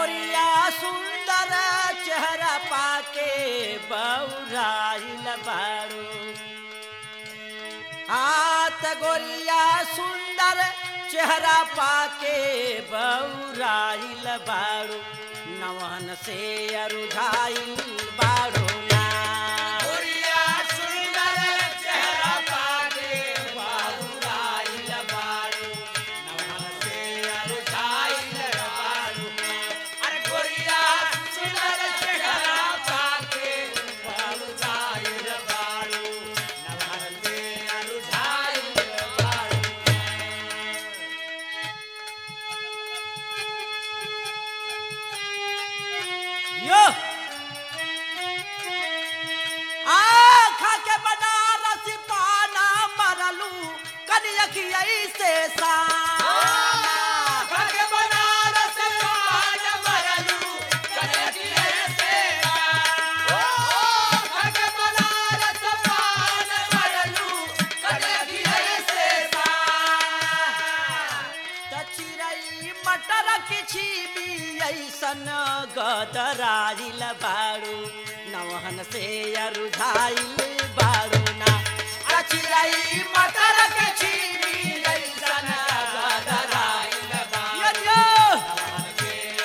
गोरिया सुंदर चेहरा पाके बौराइल बारू हाथ गोरिया सुंदर चेहरा पाके बौराइल बारू नवन से अरुझाइल बारू ना गोरिया सुंदर चेहरा पाके बाबूराइल बारू नमन से अरुझाइल बारू अरे गोरिया सुंदर चेहरा पाके बाबूराइल बारू नमन से अरुझाइल बारू यो आखा के बनारस पाना मरलू कनियखिया से साना भगे बनारस पान मरलू कनकिए से ओ भगे बनारस पान मरलू कनकिए से त चिरई मटर किछि भी ऐसन गदराइल बारू नवहन से अरुझाइल बारू ना त चिरई मटर किछि भी ऐसन गदराइल यो यो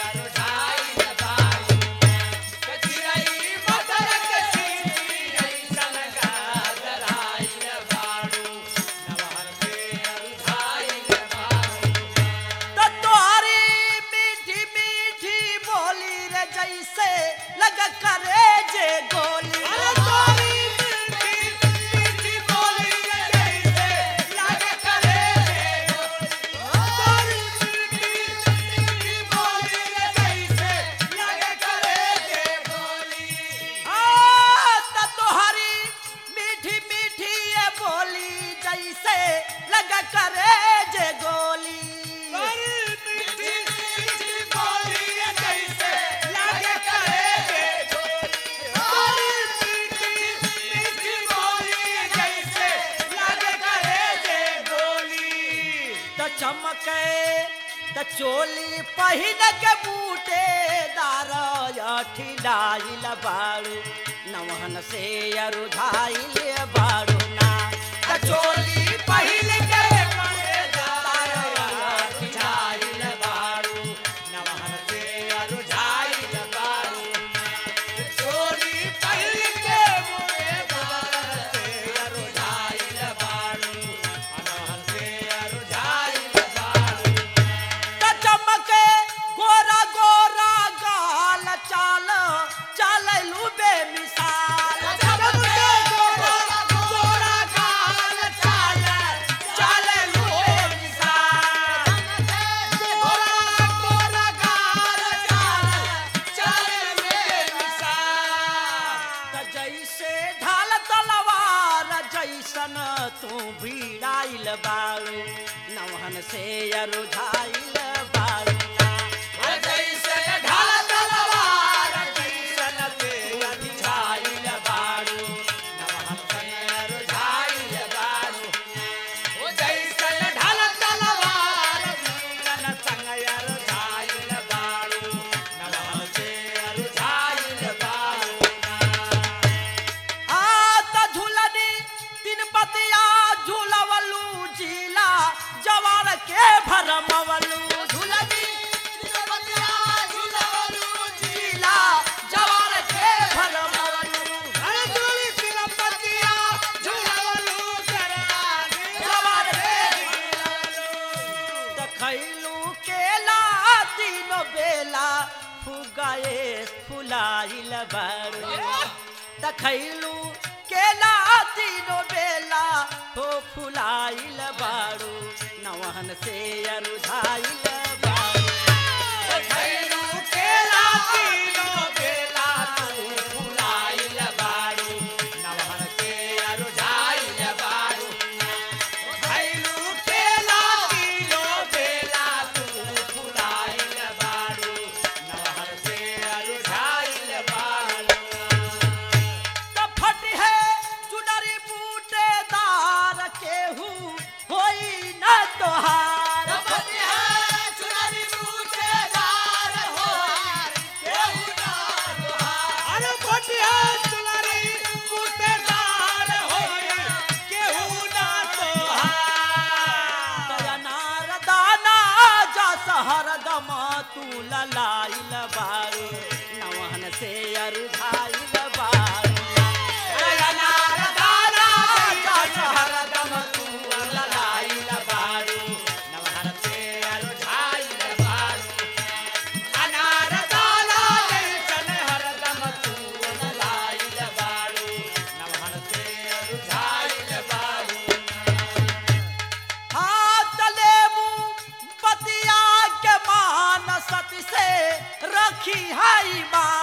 त तोहरी मीठी मीठी बोली रे जैसे लग करे जे गोली आ, त तोहरी मीठी मीठी ये बोली जैसे लग करे जे गोली त चमके त चोली पहिन के बूटे दार ठिलाइल बारू नवहन से अरुधाइल बारू ना त चोली पहिन के त चमके गोरा गोरा गाल चाल चाललू बेमिसाल चाललू बेमिसाल त जैसे ढाल तलवार जैसन तू भिड़ाइल बारू नवहन से अरुझाइल बारू ना आ त झूलनी तीन पतिया झूलवलू जिला जवार के भरमवलू झूलनी जिला जवार के भरमवलू जवार के त खैलू केला तीनो बेला फुगाए फुलाइल बारू त खैलू केला तीनो बेला हो फुलाइल बारू नवहन से अरुझाइल बारू त फट है चुनरी बूटेदार केहू होई न तोहार Yeah. ललाइल बारू नवहन से अरुझाइल बारू अनार दाना जैसन हरदम तू ललाइल बारू नवहर से अरुझाइल बारू अनार दाना जैसन हरदम तू ललाइल बारू नवहर से अरुझाइल बारू हाथ लेबू बतिया के मान सती से रखी है बात